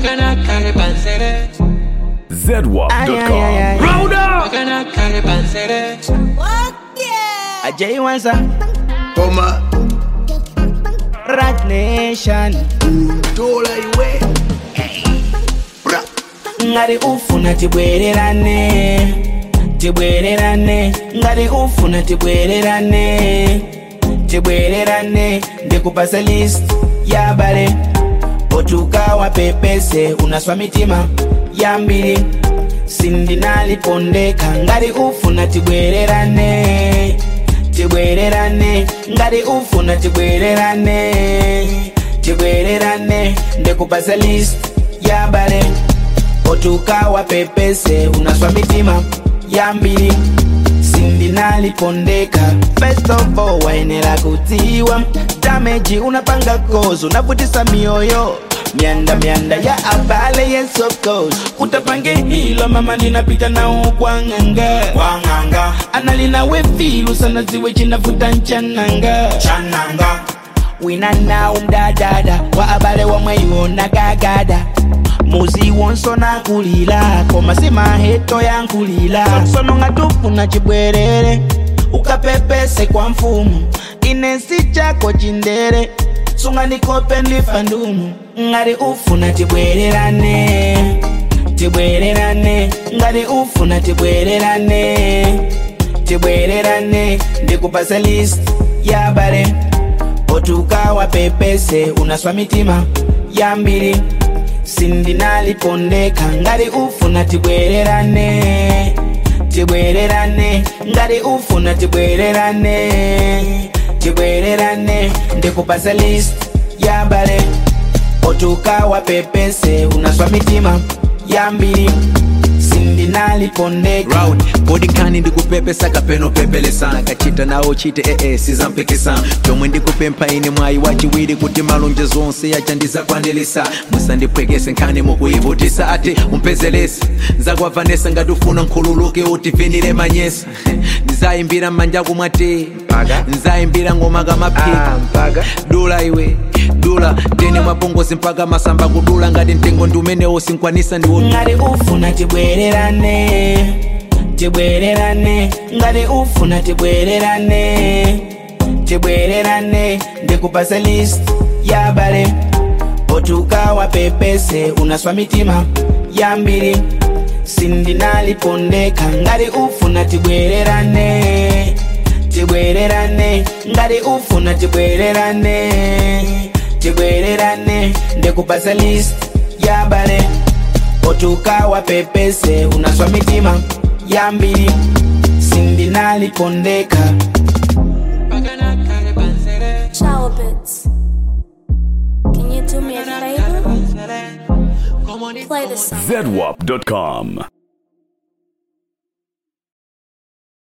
Bagana kare pansere, ZWAP.com. bagana kare pansere. Ajay Wanza, Toma, Rat Nation. tola iwe. Bra, Ngari ufuna tibwererane, tibwererane. Ngari ufuna tibwererane, tibwererane. Ndikupasa list ya bale, otukawa pepese, unaswa mitima ya mbili. sindinalipondeka ngari ufuna tibwererane tibwererane ngari ufuna tibwererane tibwererane ndikupasa list ya bale otukawa pepese unaswa mitima ya mbili sindinalipondeka first of all waenera kutiwa dameji unapanga kozo unavutisa mioyo mianda mianda ya abale yes of course utapange hilo mama ninapita nao kwa nganga kwa nganga analina wefilu sana ziwe chinavuta nchananga chananga wina nao mdadada wa abale wamweiwona gagada muzi wonso nakulila komasima heto yankulila sono nga tufuna chibwerere ukapepese kwa mfumu inesi chako chindere sunga ndikope ndifa ndumu ngati ufuna tibwererane tibwererane ngati ufuna tibwererane tibwererane ndikupasa list ya bale otukawa pepese unaswa mitima ya mbili sindinalipondeka ngati ufuna tibwererane tibwererane ngati ufuna tibwererane tibwererane ndikupasa list ya bale otukawa pepese unaswa mitima ya mbili sindinalipondeka round bodikani ndikupepesa kapeno pepelesa kachita nawo chite ee sizampikisa chomwe ndikupempha ine mwayi wachiwiri kuti malonje zonse yachandizakwanilisa musandipwekese nkhani mukuyivutisa ati umpezelese nzakuavanesa ngati ufuna nkhululuke utivinire manyesa ndizayimbira m'manjaku mwati nzayimbira ngoma kamaphika dula iwe dula ndene mwapongozi mpaka masamba kudula ngati mtengo ndi umenewo sinkwanisa ndiwo ngati ufuna tibwererane tibwererane ngati ufuna tibwererane tibwererane ndikupasa list ya bale otukawa pepese unaswa mitima ya mbili sindinalipondeka ngati ufuna tibwererane tibwererane ngati ufuna tibwererane tibwererane ndikupasa list ya bale otukawa pepese unaswa mitima ya mbili sindinalipondeka Bagana kare pansere, Ciao, bits. Can you do me a favor? pansere. Como ni Play the song. ZWAP.com.